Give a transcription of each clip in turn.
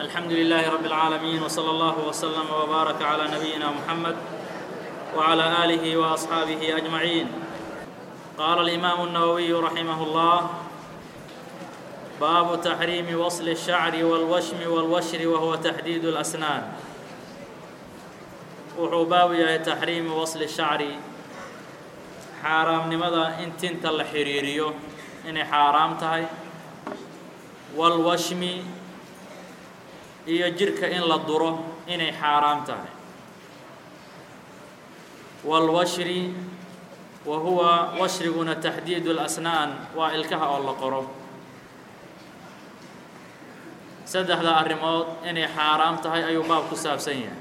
الحمد لله رب العالمين وصلى الله وسلم وبارك على نبينا محمد وعلى آله وأصحابه أجمعين قال الإمام النووي رحمه الله باب تحريم وصل الشعر والوشم والوشر وهو تحديد الأسنان wuxuu baabu yahay taxriimi wasli shacri xaaraamnimada in tinta la xidhiiriyo inay xaaraam tahay walwashmi iyo jidhka in la duro inay xaaraam tahay walwashri wa huwa washriguna taxdiidu اlasnaan waa ilkaha oo la qoro saddexda arrimood inay xaaraam tahay ayuu baab ku saabsan yahay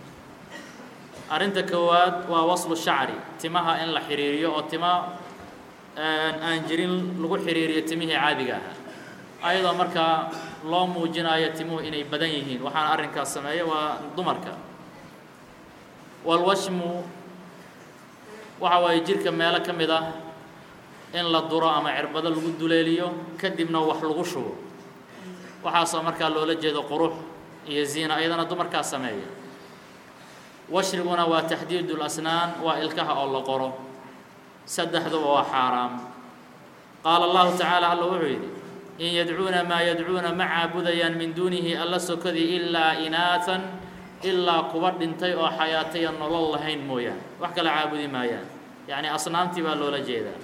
arrinta koowaad waa waslu shacri timaha in la xidhiiriyo oo tima aan jirin lagu xidhiiriyo timihii caadiga ahaa ayadoo markaa loo muujinayo timuhu inay badan yihiin waxaana arrinkaas sameeya waa dumarka walwashmu waxa waaye jidhka meelo ka mid ah in la duro ama cirbado lagu duleeliyo kadibna wax lagu shubo waxaasoo markaa loola jeedo qurux iyo ziina ayadana dumarkaa sameeya washriguna waa taxdiidu lasnaan waa ilkaha oo la qoro saddexduba waa xaaraam qaala allahu tacaala alla wuxuu yidhi in yadcuuna maa yadcuuna ma caabudayaan min duunihi alla sokadii ilaa inaatan ilaa kuwa dhintay oo xayaataya nolol lahayn mooyaane wax kale caabudi maayaan yacni asnaamtii baa loola jeedaa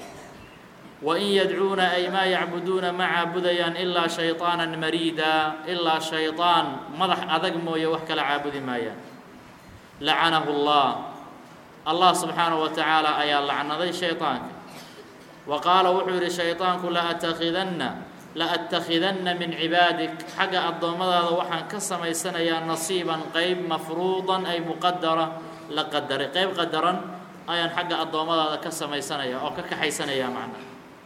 wa in yadcuuna ay maa yacbuduuna ma caabudayaan ilaa shayطaanan mariida ilaa shayطaan madax adag mooye wax kale caabudi maayaan lacanahu اllah allah subxaanaه wa tacaala ayaa lacnaday shayطaanka wa qaala wuxuu yidhi shayطaanku laatakidanna laأtakhidanna min cibaadik xagga addoommadaada waxaan ka samaysanayaa nasiiban qeyb mafruudan ay muqadara la qadaray qeyb qadaran ayaan xagga addoommadaada ka samaysanaya oo ka kaxaysanaya macna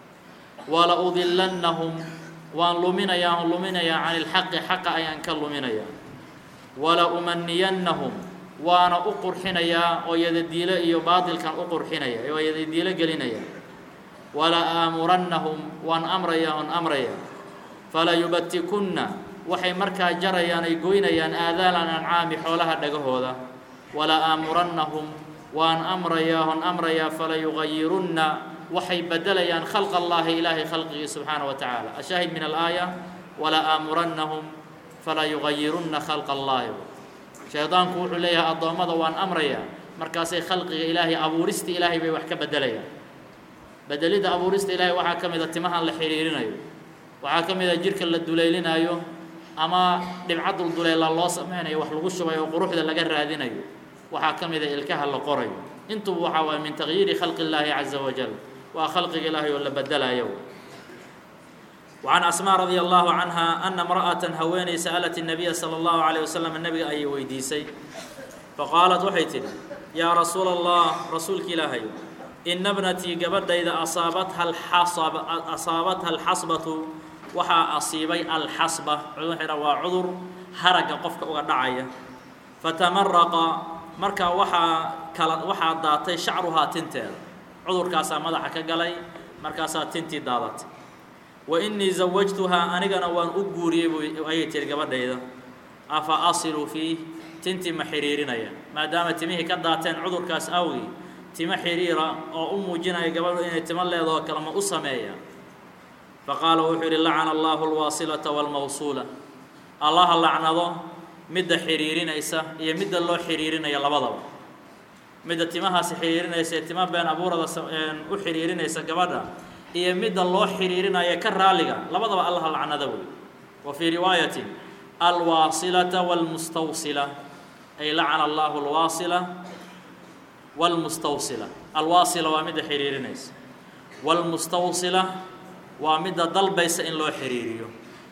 wala udilannahum waan luminayaa on luminayaa can ilxaqi xaqa ayaan ka luminayaa wala umaniyannahum waana u qurxinayaa oo yadadiilo iyo baatilkan u qurxinaya oo yadadiilo gelinaya wala aamurannahum waan amrayaa on amraya fala yubatikunna waxay markaa jarayaan ay goynayaan aadaalan ancaami xoolaha dhagahooda wala aamurannahum waan amrayaa on amrayaa fala yugayirunna waxay bedelayaan khalq allaahi ilaahay khalqigii subxaana wa tacaala ashaahid min alaaya wala aamurannahum fala yugayirunna khalqa allaahi shaydaanku wuxuu leeyahay addoommada waan amrayaa markaasay khalqiga ilaahay abuurista ilaahay bay wax ka bedelayaan bedelidda abuurista ilaahay waxaa ka mid a timahan la xidhiirinayo waxaa ka mid a jidhka la duleylinayo ama dhibca dulduleela loo sameynayo wax lagu shubayo oo quruxda laga raadinayo waxaa ka mid a ilkaha la qorayo intuba waxaa waaya min tagyiiri khalqi illaahi caza wajal waa khalqiga ilaahay oo la bedelayo وعن أسmاء رضي الله عنها أن امرأة haweeney sألت النبي صلى الله عليه وسلم نبga ayay weydiisay faqاaلت waxay tihi yاa رasuul الله rasuulka ilaahay إna بنتيi gabadhayda asaabatha asaabatha الxasbaة waxaa asiibay alxasba waa cudur haraga qofka uga dhacaya fatamaraqa markaa waxaa kala waxaa daatay shacruhaa tinteeda cudurkaasaa madaxa ka galay markaasaa tintii daadatay wa innii zawajtuhaa anigana waan u guuriyey bu ayay tihi gabadhayda afa asilu fiih tintii ma xidhiirinaya maadaama timihii ka daateen cudurkaas awgii timo xidhiira oo u muujinaya gabadhu inay timo leedahoo kale ma u sameeya faqaala wuxuu yidhi lacana allahu alwaasilata waalmawsuula allaha lacnado midda xidhiirinaysa iyo midda loo xidhiirinaya labadaba midda timahaasi xidhiirinaysa ee tima been abuurada u xidhiirinaysa gabadha iyo midda loo xidhiirinaya ka raaliga labadaba allaha lacnada wey wa fii riwaayatin alwaasilata wاlmustawsila ay lacana allahu alwaasila wاlmustawsila alwaasila waa midda xidhiirinaysa wاlmustawsila waa midda dalbaysa in loo xidhiiriyo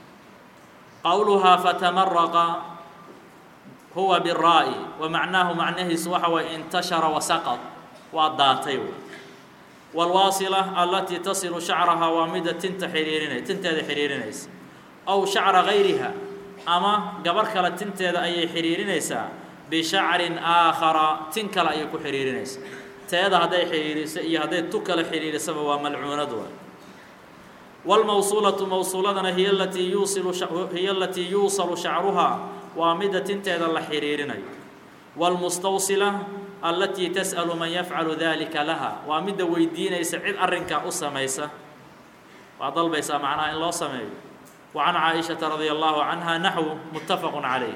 qowluhaa fatamaraqa huwa biraa'i wa macnaahu macnahiisu waxa waye intashara wasaqad waa daatay wey wاlwaasila alatii tasilu shacrahaa waa midda tinta xidhiirinay tinteeda xidhiirinaysa aw shacra gayriha ama gabar kale tinteeda ayay xidhiirinaysaa bishacrin aakhara tin kale ayay ku xidhiirinaysaa teeda hadday xidhiiriso iyo hadday tu kale xidhiirisaba waa malcuunad wa wاlmawsuulaةu mawsuuladana hiy latii yuusilu hiya alatii yuusalu shacruhaa waa midda tinteeda la xiriirinayo wاlmustawsila alatii tasأlu man yafcalu dalika laha waa midda weydiinaysa cid arrinkaa u samaysa waa dalbaysaa macnaha in loo sameeyo wa can caaئiشhaةa radي الlahu canha naxw mutafaq عalayh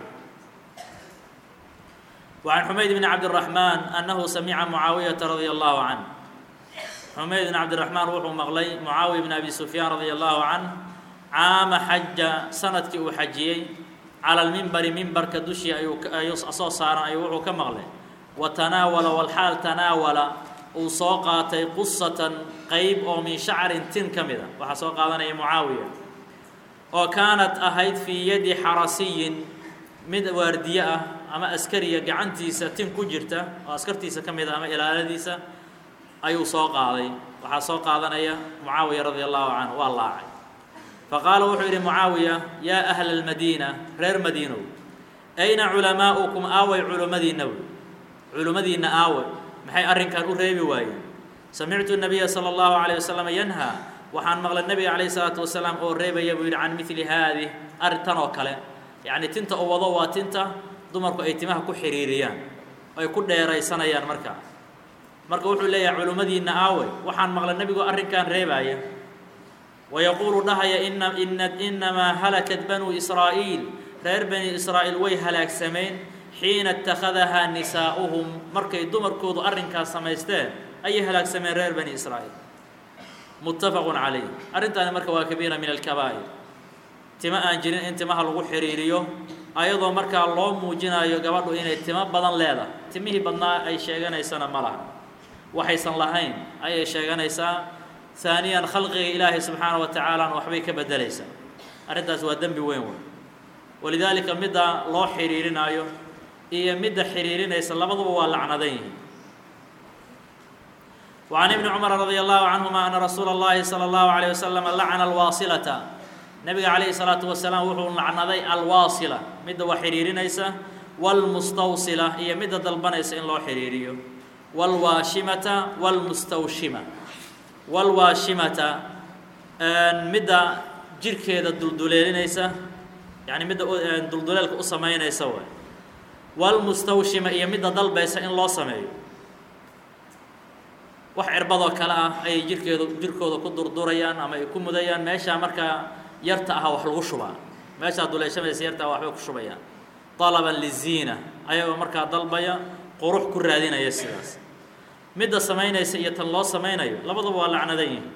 وعن حمayd بن cabdالرحمن أنه samca معaaوiyaةa radي الlahu عanه xumayd بن cabdالرحmaan wuxuu maqlay mucaawiya بn abi سufyaan radي الlahu canh caama xaja sanadkii uu xajiyey calى اlmimbari mimbarka dushii ayuu soo saaran ayuu wuxuu ka maqlay watanaawala walxaal tanaawala uu soo qaatay qusatan qeyb oo min shacrin tin ka mida waxaa soo qaadanaya mucaawiya oo kaanat ahayd fii yadi xarasiyin mid waardiye ah ama askariya gacantiisa tin ku jirta oo askartiisa ka mid a ama ilaaladiisa ayuu soo qaaday waxaa soo qaadanaya mucaawiya radia allahu canhu waa laacay faqaala wuxuu yidhi mucaawiya yaa ahla almadiina reer madiinow ayna culamaa'ukum aaway culimmadiinna wey culimmadiinna aawe maxay arrinkan u reebi waayeen samictu nabiya sala allahu calayh wasalam yanhaa waxaan maqlay nebiga calayh isalaatu wasalaam oo reebaya buu yidhi can midli haadih arrintan oo kale yacni tinta u wado waa tinta dumarku ay timaha ku xiriiriyaan ay ku dheeraysanayaan markaa marka wuxuu leeyahay culimmadiinna aawey waxaan maqlay nebigu arrinkan reebaaya wayaquulu dhahaya ina ina inamaa halakat banuu israa'iil reer bani israa'iil way halaagsameen xiina ittakhadahaa nisaa'uhum markay dumarkoodu arrinkaas samaysteen ayay halaagsameen reer bani israa'iil muttafaqun calayh arrintaani marka waa kabiira min alkabaa'ir timo aan jirin in timaha lagu xiriiriyo ayadoo markaa loo muujinayo gabadhu inay timo badan leedahay timihii badnaa ay sheeganaysana ma laha waxaysan lahayn ayay sheeganaysaa haaniyan khalqiga ilaahay subxaana wa tacaalana waxbay ka beddelaysaa arrintaas waa dembi weyn wey walidaalika midda loo xiriirinaayo iyo midda xiriirinaysa labaduba waa lacnadan yihiin وعن ابن cمر رضي الله عنهma أن رsuuل اللhi صلى الله عليه وسلم لacنa الواaصلة نبga عليه الصلاaةu وaسلاaم wuxuu lacnaday alواaصلة midda wax xiriirinaysa والمستوصلة iyo midda dalbanaysa in loo xiriiriyo والواaشhiمaةa والمستوشhiمة والواaشhiمaةa midda jirkeeda dulduleelinaysa yaعni midda dulduleelka u samaynaysa w والمستوشhiمة iyo midda dalbaysa in loo sameeyo wax cirbadoo kale ah ayay jirkeedu jirkooda ku durdurayaan ama ay ku mudayaan meeshaa markaa yarta aha wax lagu shubaa meeshaa duleeshamaysa yarta ah waxbay ku shubayaan طalaban liziina ayagoo markaa dalbaya qurux ku raadinaya sidaas midda samaynaysa iyo tan loo samaynayo labaduba waa lacnadan yihin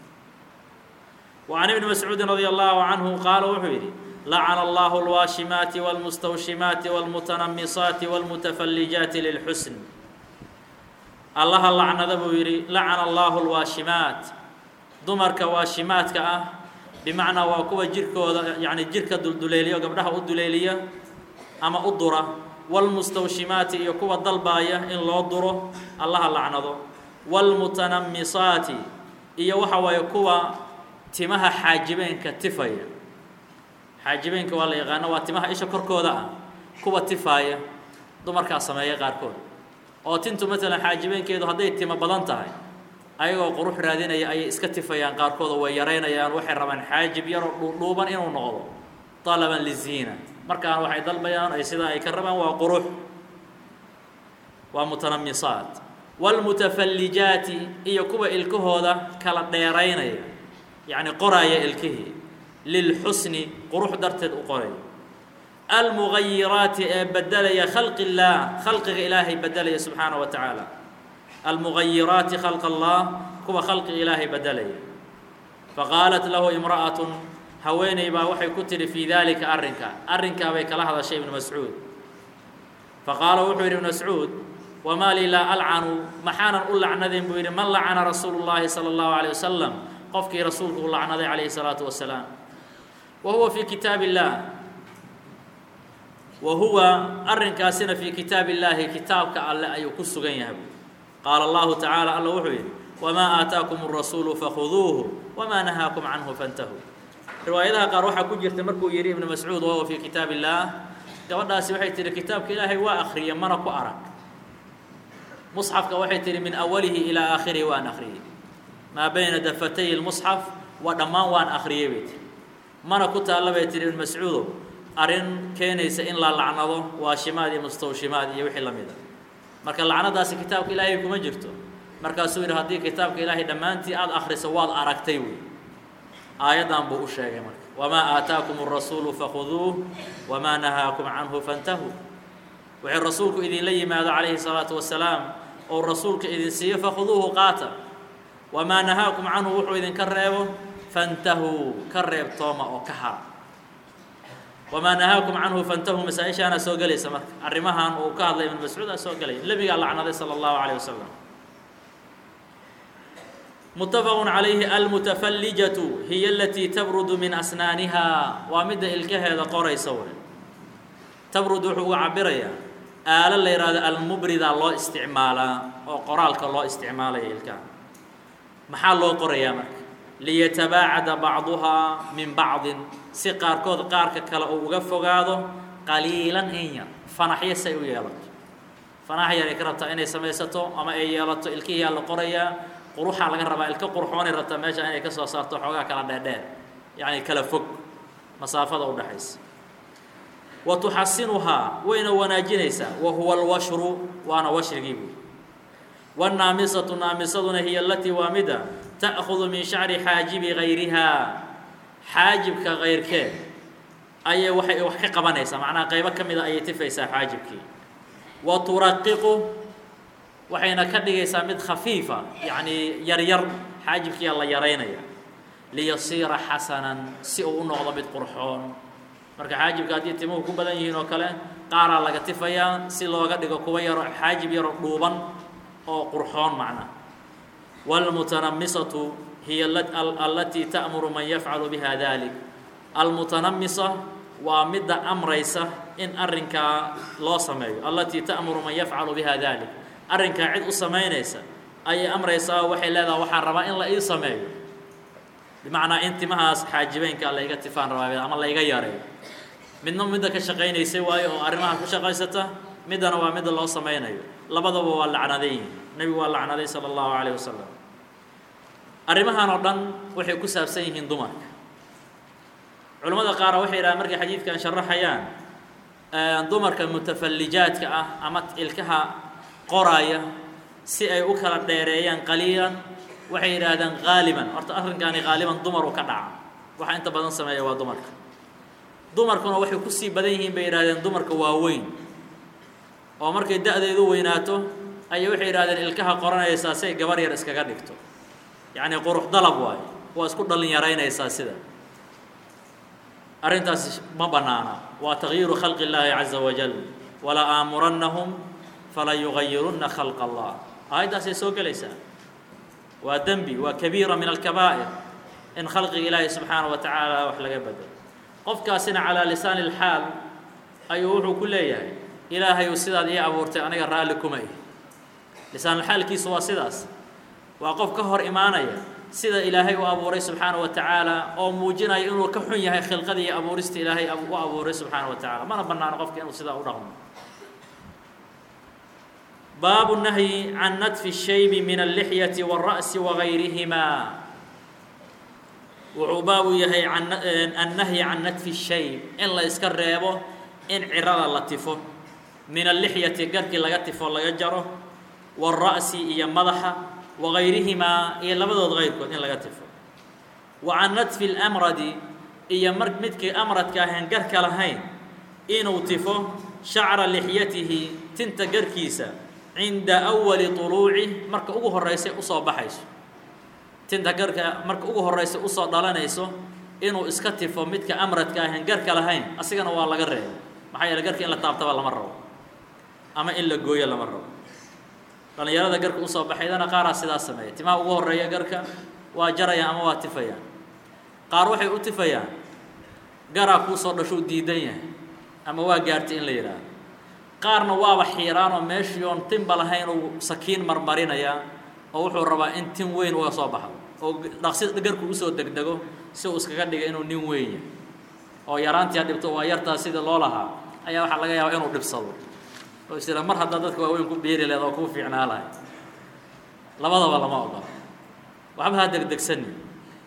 وعan ibni mascuudi radي allahu canhu qaala wuxuu yidhi lacana allahu اlwaashimaati wاlmustawshimaati wاlmutanamisaati wاlmutafallijaati lilxusn allaha lacnada buu yidhi lacana allaahu lwaashimaat dumarka waashimaadka ah bimacnaa waa kuwa jirkooda yacni jirka dulduleeliyo gabdhaha u duleeliya ama u dura waalmustawshimaati iyo kuwa dalbaaya in loo duro allaha lacnado waalmutanamisaati iyo waxa waaye kuwa timaha xaajibeenka tifaya xaajibeenka waa la yaqaano waa timaha isha korkooda ah kuwa tifaaya dumarkaa sameeya qaarkood oo tintu maalan xaajibeenkeedu hadday timo badan tahay ayagoo qurux raadinaya ayay iska tifayaan qaarkooda way yaraynayaan waxay rabaan xaajib yaroo dhuudhuuban inuu noqdo talaban liziina markaan waxay dalbayaan ay sidaa ay ka rabaan waa qurux waa mutanamisaat waalmutafallijaati iyo kuwa ilkahooda kala dheeraynaya yacni qoraaya ilkihii lilxusni qurux darteed u qoraya almugayiraati ee bedelaya khalqi اllaah khalqiga ilaahay bedelaya subxaanaه wa tacaala almugayiraati khalq allah kuwa khalqiga ilaahay bedelaya faqaalat lahu imra'aة haweeney baa waxay ku tihi fii dalika arrinka arrinkaa bay kala hadashay ibnu mascuud faqaala wuxuu yidhi ibnu mascuud wamaa lii laa alcanu maxaanan u lacnadin buu yidhi man lacana rasuulu اllahi salى اllahu عalيه wasalam qofkii rasuulku u lacnaday calayhi الsalaaةu wasalaam wa huwa fii kitaab اllah wa huwa arrinkaasina fii kitaabi illaahi kitaabka alle ayuu ku sugan yahay qaala allahu tacaala alla wuxuu yidhi wamaa aataakum الrasuulu fakhuduuhu wamaa nahaakum canhu fantahuu riwaayadaha qaar waxaa ku jirta markuu yidhi ibnu mascuud wahuwa fii kitaab illaah gabadhaasi waxay tihi kitaabka ilaahay waa akriya mana ku arag musxafka waxay tihi min awalihi ilaa aakhirihi waan akhriyey maa bayna dafatay اlmusxaf waa dhammaan waan akhriyey bay tiri mana ku taalla bay tiri ibn mascuudow arrin keenaysa in la lacnado waa shimaad iyo mustawshimaad iyo wixii la mid a marka lacnadaasi kitaabka ilaahay kuma jirto markaasuu yidhi haddii kitaabka ilaahay dhammaantii aada akhriso waad aragtay wey aayaddan buu u sheegay marka wamaa aataakum الrasuulu fakhuduuh wamaa nahaakum canhu fantahuu wixii rasuulku idinla yimaado calayhi الsalaatu wasalaam ou rasuulka idin siiyo fakhuduuhu qaata wamaa nahaakum canhu wuxuu idinka reebo fantahuu ka reebtooma oo ka hara wamaa nahaakum canhu fantahuu masaa-ishaana soo gelaysa marka arrimahan uu ka hadlay ibn mascuud aa soo gelaya nebigaa lacnaday salى اllahu عalيه wasalam متفق عليه المتفلجة هي التي تبرد من أسنانها ومد إلكهذا قري سور تبرد وحو عبريا آل اللي يراد المبرد الله استعمالا وقرالك الله استعمالا إلكا محل الله قريا مك ليتباعد بعضها من بعض سقار كود قارك كلا وقفوا هذا قليلا إنيا فنحيا سيو يلت فنحيا يكربتا إني سميستو أما إي يلت إلكيه اللي قريا quruxaa laga rabaa ilka qurxoonay rabtaa meesha inay ka soo saarto xoogaa kala dheerdheer yacni kala fog masaafada u dhexaysa wa tuxasinuhaa wayna wanaajinaysaa wa huwa alwashru waana washrigii buy waannaamisatu naamisaduna hiya alatii waa mida ta'khudu min shacri xaajibi gayrihaa xaajibka kayrkeed ayay waxay wax ka qabanaysaa macnaha qaybo ka mida ayay tifaysaa xaajibkii wa turaqiqu waxayna ka dhigaysaa mid khafiifa yacni yar yar xaajibkiiyaa la yaraynaya liyasiira xasanan si uu u noqdo mid qurxoon marka xaajibka haddii timuhu ku badan yihiin oo kale qaaraa laga tifayaa si looga dhigo kuwa yaro xaajib yaro dhuuban oo qurxoon macna wاlmutanamisatu hiya alatii ta'muru man yafcalu biha dalik almutanamisa waa midda amraysa in arrinkaa loo sameeyo alatii ta'muru man yafcalu biha dalik arrinkaa cid u samaynaysa ayay amraysaa waxay leedaha waxaan rabaa in la ii sameeyo bimacnaa in timahaas xaajibeynka layga tifaan rabaa ama layga yareeyo midna midda ka shaqaynaysay waayo oo arrimaha ku shaqaysata middana waa midda loo samaynayo labadaba waa lacnaday yihin nebigu waa lacnaday sala allahu calayh wasalam arrimahan oo dhan waxay ku saabsan yihiin dumarka culimmada qaara waxay yidhahaan markay xadiidkan sharaxayaan dumarka mutafallijaadka ah ama ilkaha qoraaya si ay u kala dheereeyaan qaliilan waxay yidhaahdaan haaliban horta arrinkaani haaliban dumaru ka dhaca waxa inta badan sameeya waa dumarka dumarkuna waxay kusii badan yihiin bay yidhahdeen dumarka waaweyn oo markay da-deedu weynaato ayay waxay yidhahdeen ilkaha qoranaysaa si ay gabar yar iskaga dhigto yacni qurux dalab waayo waa isku dhallin yaraynaysaa sida arrintaasi ma bannaana waa takyiiru khalqi illaahi caza wajal wala aamurannahum fala yugayirunna khalq allah aayaddaasay soo gelaysaa waa dembi waa kabiira min alkabaa'ir in khalqiga ilaahi subxaana wa tacaala wax laga bedelo qofkaasina calaa lisaani alxaal ayuu wuxuu ku leeyahay ilaahayu sidaad ii abuurtay aniga raalli kuma ihi lisaanulxaalkiisu waa sidaas waa qof ka hor imaanaya sida ilaahay u abuuray subxaana wa tacaala oo muujinaya inuu ka xun yahay khilqadii iyo abuurista ilaahay u abuuray subxaana wa tacala mana bannaano qofka inuu sidaa u dhaqmo baabu nahyi can nadfi الshaybi min allixyati wالra'si wagayrihimaa wuxuu baabu yahay annahyi can nadfi الshayb in la iska reebo in cirada la tifo min allixyati garhkii laga tifo laga jaro wاlra'si iyo madaxa wagayrihimaa iyo labadood kayrkood in laga tifo wa can nadfi اlamradi iyo mar midkii amradka ahayn garhka lahayn inuu tifo shacra lixyatihi tinta garhkiisa cinda awali طuluuci marka ugu horeysay usoo baxayso tinta garhka marka ugu horeysay usoo dhalanayso inuu iska tifo midka amradka ahayn garhka lahayn asigana waa laga reebay maxaa yeele garhka in la taabtaba lama rabo ama in la gooyo lama rabo dhallinyarada garhka usoo baxaydana qaaraa sidaas sameeya timaha ugu horeeya garhka waa jarayaan ama waa tifayaan qaar waxay u tifayaan garaa kuusoo dhashuu diidan yahay ama waa gaartay in la yidhaahdo qaarna waaba xiiraan oo meeshii oon tinba lahayn uu sakiin marmarinayaa oo wuxuu rabaa in tin weyn uga soo baxdo oo dhaqsi garku usoo degdego si uu iskaga dhiga inuu nin weyn yahay oo yaraantii ha dhibto waa yartaa sidii loo lahaa ayaa waxaa laga yaabaa inuu dhibsado oo isira mar haddaa dadka waaweyn ku biiri leed oo kuu fiicnaa lahay labadaba lama ogola waxba ha degdegsani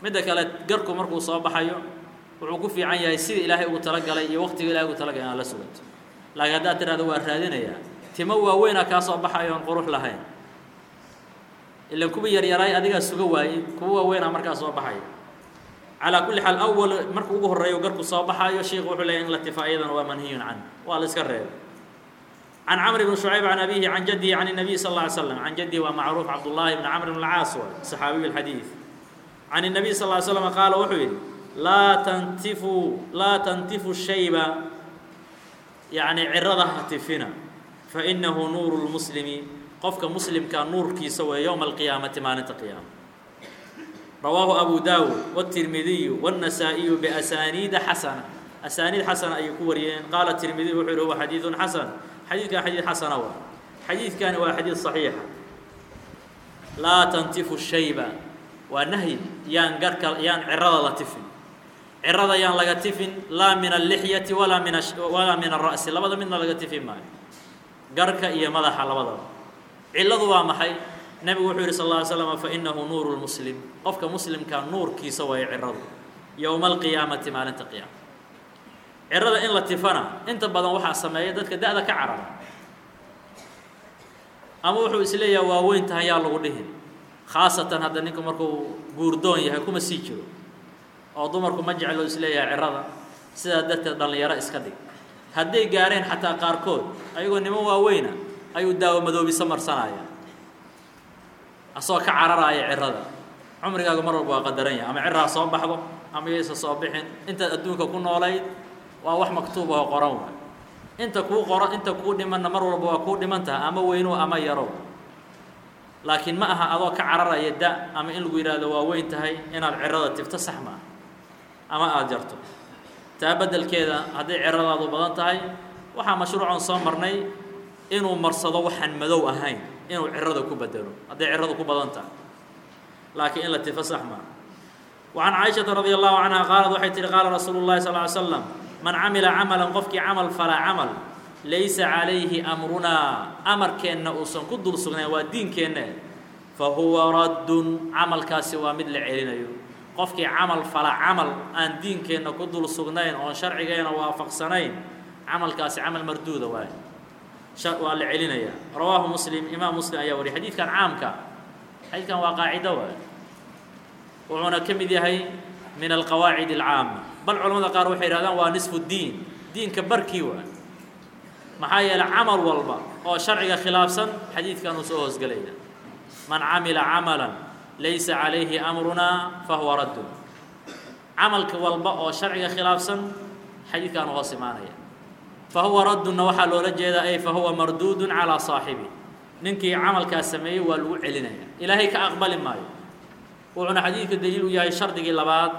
midda kale garku markuu soo baxayo wuxuu ku fiican yahay sida ilaahay ugu talagalay iyo waqtiga ilahay ugu talagalay inaad la sugato laakiin haddaad tidhahdo waa raadinayaa timo waaweynaa kaa soo baxayo oon qurux lahayn ilan kuwa yaryaraay adigaa suga waayey kuwa waaweynaa markaa soo baxaya calaa kulli xaal awal marka ugu horreeyo garku soo baxayo sheikhu wuxuu leeyahy in la tifaa iyadana waa manhiyun can waa la iska reebay can camr bn شhucayb can abihi can jadihi can الnabiy sal اله alay slam can jadihi waa macruuf cabdullahi bn camr bn اlcaas waay صaxaabiyu اlxadiid can الnabiy sal ly slam qaala wuxuu yidhi laa tantifu laa tantifu shayba yacni cirada ha tifina fainahu nuuru lmuslimi qofka muslimka nuurkiisa weeye yowma alqiyaamati maalinta qiyaama rawaahu abu daawud wالtirmidiyu wالنasaa'iyu biasaniida xasana asaaniid xasana ayay ku wariyeen qaala tirmidiy wuxuu yihi huwa xadiidu xasan xadiidkan xadiid xasana waa xadiidkani waa xadiid صaxiixa laa tantifu shayba waa nahyi yaan garhka yaan cirada la tifin cirada yaan laga tifin laa min allixyati walaa min walaa min ara'si labada midna laga tifin maayo garhka iyo madaxa labadaba cilladu waa maxay nebigu wuxuu yihi sal lla ly slam fainahu nuuru lmuslim qofka muslimka nuurkiisa waayo ciradu yowma alqiyaamati maalinta qiyaama cirada in la tifana inta badan waxaa sameeya dadka da-da ka carara ama wuxuu is leeyaha waa weyn tahay yaa lagu dhihin khaasatan hadda ninku markuu guurdoon yahay kuma sii jiro oo dumarku ma jeclo isleeyahay cirada sidaa darteed dhallinyaro iska dhig hadday gaareen xataa qaarkood ayagoo niman waaweyna ayuu daawo madoobiso marsanaya asagoo ka cararaaya cirada cumrigaagu mar walba waa qadaran yahay ama ciraa soo baxdo ama yaysa soo bixin intaad adduunka ku noolayd waa wax maktuub oo qoran waay inta kuu qoro inta kuu dhimanna mar walba waa kuu dhiman taha ama weyno ama yaro laakiin ma aha adoo ka cararaya da ama in lagu yidhaahdo waa weyn tahay inaad cirada tifto sax ma ah ama aada jarto taa beddelkeeda hadday ciradaadu badan tahay waxaa mashruucan soo marnay inuu marsado waxaan madow ahayn inuu cirada ku bedelo hadday ciradu ku badan tahay laakiin in la tifo sax maa وعن cائشhaةa رadي الله عنها qaaلad waxay tihi qaala rasuulu الlahi صلى اه عل sلم man camila camala qofkii camal falaa camal laysa calayhi amrunaa amarkeenna uusan ku dul sugnayn waa diinkeenna fa huwa raddun camalkaasi waa mid la celinayo qofkii camal fala camal aan diinkeenna ku dul sugnayn oon sharcigeena waafaqsanayn camalkaasi camal marduuda waay waa la celinaya rawaahu muslim imaam muslim ayaa wariyay xadiidkan caamka xadiidkan waa qaacido waay wuxuuna ka mid yahay min alqawaacid alcaama bal culamada qaar waxay yidhahdaan waa nisfu diin diinka barkii waa maxaa yeeley camal walba oo sharciga khilaafsan xadiidkan uu soo hoosgelaya man camila camalan laysa calayhi amrunaa fahuwa raddun camalka walba oo sharciga khilaafsan xadiidkan u hoos imaanaya fahuwa raddunna waxaa loola jeedaa ay fahuwa marduudun calaa saaxibi ninkii camalkaas sameeyey waa lagu celinaya ilaahay ka aqbali maayo wuxuuna xadiidka daliil u yahay shardigii labaad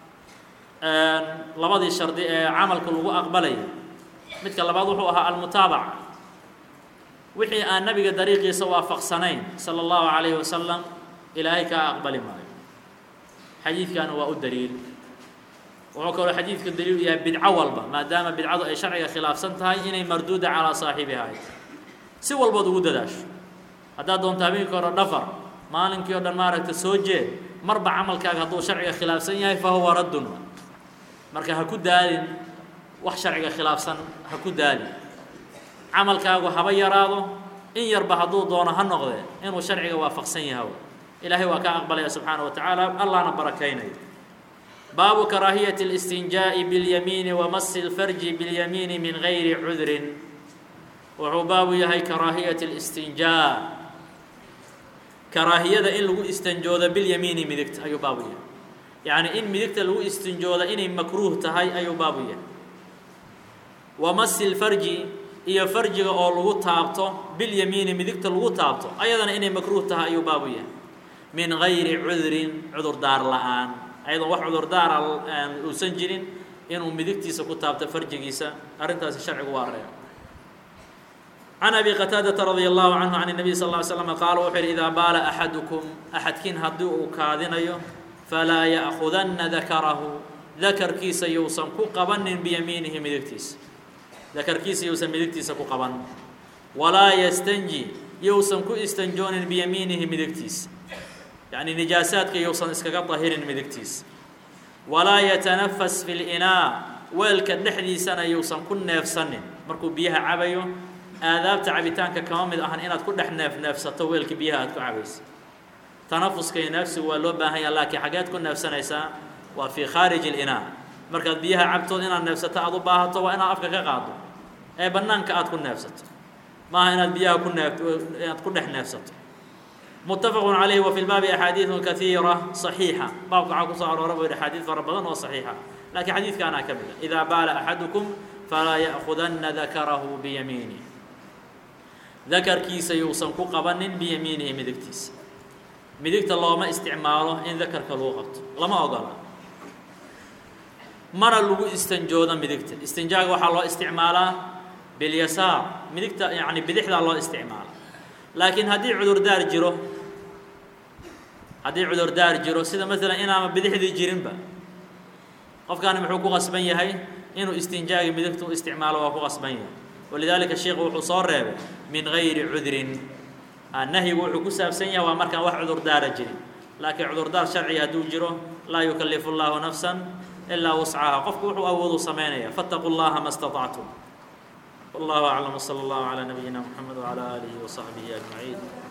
labadii shardi ee camalka lagu aqbalaya midka labaad wuxuu ahaa almutaabaca wixii aan nabiga dariiqiisa waafaqsanayn sala allahu calayhi wasalam ilaahay kaa aqbali maayo xadiidkana waa u daliil wuxuu kaloo xadiidka daliil u yahay bidco walba maadaama bidcadu ay sharciga khilaafsan tahay inay marduuda calaa saaxibiha si walbood ugu dadaasho haddaad doonto habeenkii hore dhafar maalinkii o dhan maaragta soo jeed marba camalkaaga hadduu sharciga khilaafsan yahay fa huwa raddun marka ha ku daalin wax sharciga khilaafsan ha ku daalin camalkaagu haba yaraado in yarba hadduu doono ha noqdee inuu sharciga waafaqsan yahay ilaahay waa ka aqbalaya subxaana wa tacaala allahna barakaynaya baabu karaahiyati اlistinjaaءi biاlyamiini wa masi اlfarji biاlyamiini min gayri cudrin wuxuu baabu yahay karaahiyati اlistinjaa karaahiyada in lagu istanjoodo bilyamiini midigta ayuu baabu yahay yacni in midigta lagu istinjooda inay makruuh tahay ayuu baabu yahay wa masi lfarji iyo farjiga oo lagu taabto bilyamiini midigta lagu taabto ayadana inay makruuh tahay ayuu baabu yahay min gayri cudrin cudurdaar la-aan ayadoon wax cudurdaara uusan jirin inuu midigtiisa ku taabto farjigiisa arrintaasi sharcigu waa reeb can abi qataadata radia allahu canhu can الnabiy sal ly slm qaala wuxuu yidhi idaa baala axadukum axadkiin haddii uu kaadinayo falaa ya'kudanna dakarahu dakarkiisa yousan ku qabanin biyamiinihi midigtiisa dakarkiisa yousan midigtiisa ku qaban walaa yastanji yousan ku istanjoonin biyamiinihi midigtiisa yacni nijaasaadka yousan iskaga dahirin midigtiisa walaa yatanafas fi linaa weelka dhexdiisana yousan ku neefsanin markuu biyaha cabayo aadaabta cabitaanka kama mid ahan inaad ku dhex neef neefsato weelka biyaha aad ku cabaysa tanafuska iyo neefsigu waa loo baahan yaha laakiin xageed ku neefsanaysaa waa fii khaariji اlinaa markaad biyaha cabtood inaad neefsato aad u baahato waa inaad afka ka qaado ee bannaanka aad ku neefsato maaha inaad biyaha ku neef inaad ku dhex neefsato متفق عليه وفي الباب أحاديث كثيرة صحيحة باب waxaa kusoo aroora bu yidhi xadiid fara badan oo صaxiixa lakiin xadiidkaanaa ka mida إidaa baala أxaduكم falaa yأخudana dakarahu biyamiinih dakarkiisa yuusan ku qabanin biyamiinihi midigtiisa midigta looma isticmaalo in dakarka lagu qabto lama ogola mana lagu istanjoodo midigta istinjaaga waxaa loo isticmaalaa bilyasaar midigta yani bidixdaa loo isticmaala laakiin haddii cudurdaar jiro haddii cudurdaar jiro sida maalan inaama bidixdii jirinba qofkaani muxuu ku qasban yahay inuu istinjaagi midigta u isticmaalo waa ku qasban yahay walidaalika sheikhu wuxuu soo reebay min gayri cudrin nahyigu wuxuu ku saabsan yahay waa markaan wax cudurdaara jirin laakiin cudurdaar sharciga hadduu jiro laa yukallifu llaahu nafsan ilaa wuscaha qofku wuxuu awoodu samaynaya fattaquu llaha ma اstaطactum والله أعلم وصلى الله على نبينا محمد وعلى آله وصحبه أجمعين